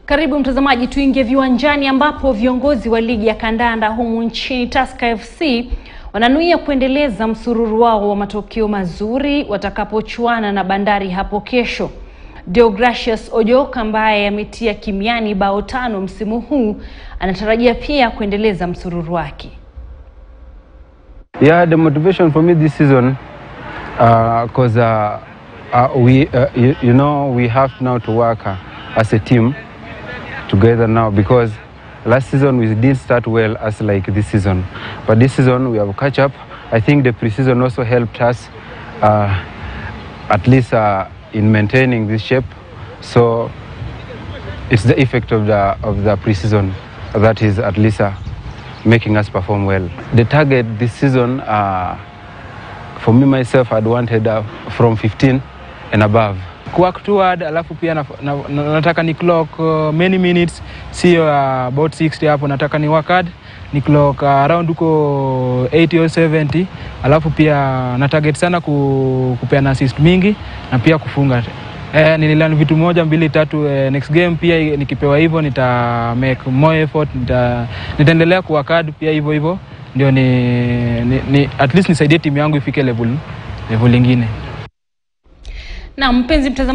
Karibu mtazamaji, tuingie viwanjani ambapo viongozi wa ligi ya kandanda humu nchini Tusker FC wananuia kuendeleza msururu wao wa matokeo mazuri watakapochuana na Bandari hapo kesho. Deogracius Ojok ambaye ametia kimiani bao tano msimu huu anatarajia pia kuendeleza msururu wake. Yeah, the motivation for me this season, because uh, uh, we, uh, you, you know, we have now to work uh, as a team together now because last season we didn't start well as like this season, but this season we have catch up. I think the preseason also helped us, uh, at least uh, in maintaining this shape. So it's the effect of the of the preseason that is at least. Uh, making us perform well. The target this season, uh, for me myself, I'd wanted uh, from 15 and above. work toward alafu pia na, na, na, nataka ni clock uh, many minutes sio uh, about 60 hapo nataka ni work hard ni clock uh, around huko 80 or 70 alafu pia na target sana ku, kupeana assist mingi na pia kufunga eh, nililan vitu moja mbili tatu eh, next game pia nikipewa hivyo nita make more effort nita, nitaendelea kuwork hard pia hivyo hivyo ndio ni, ni, ni at least nisaidie timu yangu ifike level level ingine Na mpenzi mtazamaji